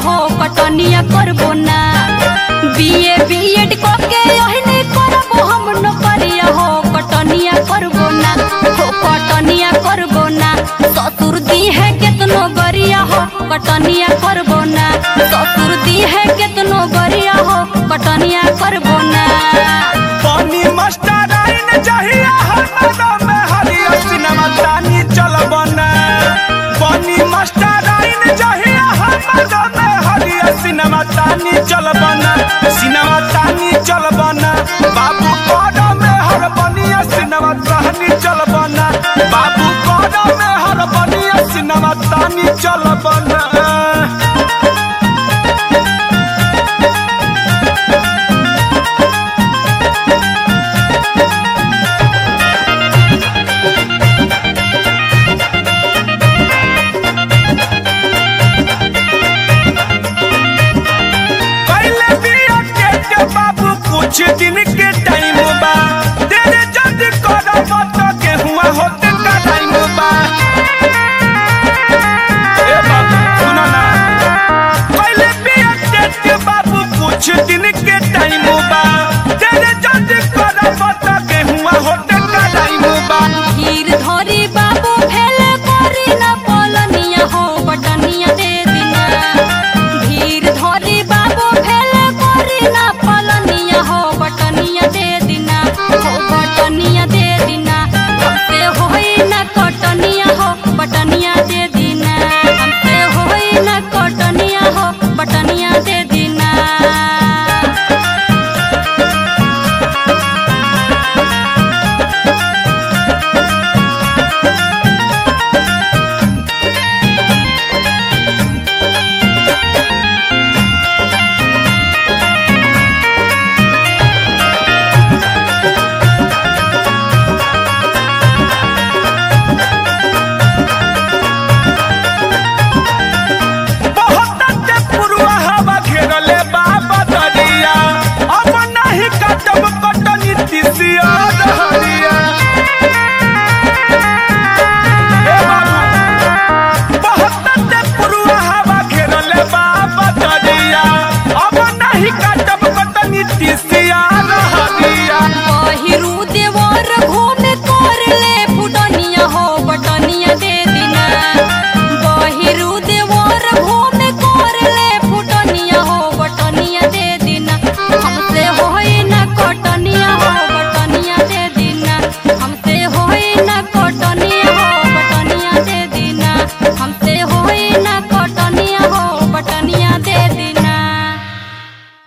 हो कटनिया करबो ना बीए बीएड करके ओहने करबो हम नौकरिया हो कटनिया करबो ना हो कटनिया करबो ना ससुर दी है केतनो गरिया हो कटनिया करबो ना ससुर दी है केतनो गरिया हो कटनिया करबो ना पानी मास्टर आइन चाहिए हरदम में हरिया सिनेमा तानी चलबना पानी मास्टर आइन चाहिए हरदम में हरिया सिनेमा तानी चलबना सिनेमा तानी चलबना बाबू कोड में हर बनिया सिनेमा तानी चलबना बाबू कोड में हर बनिया सिनेमा तानी चलबना पहले बिया के के बाबू कुछ दिन के टाइम बा तेरे जद करब तो के हुआ होते का टाइम बा ए बाबू सुनो ना पहले बिया के के बाबू कुछ दिन के टाइम बा तेरे जद करब तो के हुआ होते का टाइम बा धीर धरी बाबू फेल करी ना पलनिया हो बटनिया दे दिना धीर धरी बाबू फेल करी ना पलनिया हो बटनिया दे दिना हो बटनिया दे दिना हमसे होई ना कटनिया हो बटनिया दे दिना हमसे होई ना कटनिया हो बटनिया दे दिना बहुत ते पुरवा हवा घेरले बाबा दरिया अब नहीं कटब कटनी तिसिया रहरिया ए बाबू बहुत ते पुरवा हवा घेरले बाबा दरिया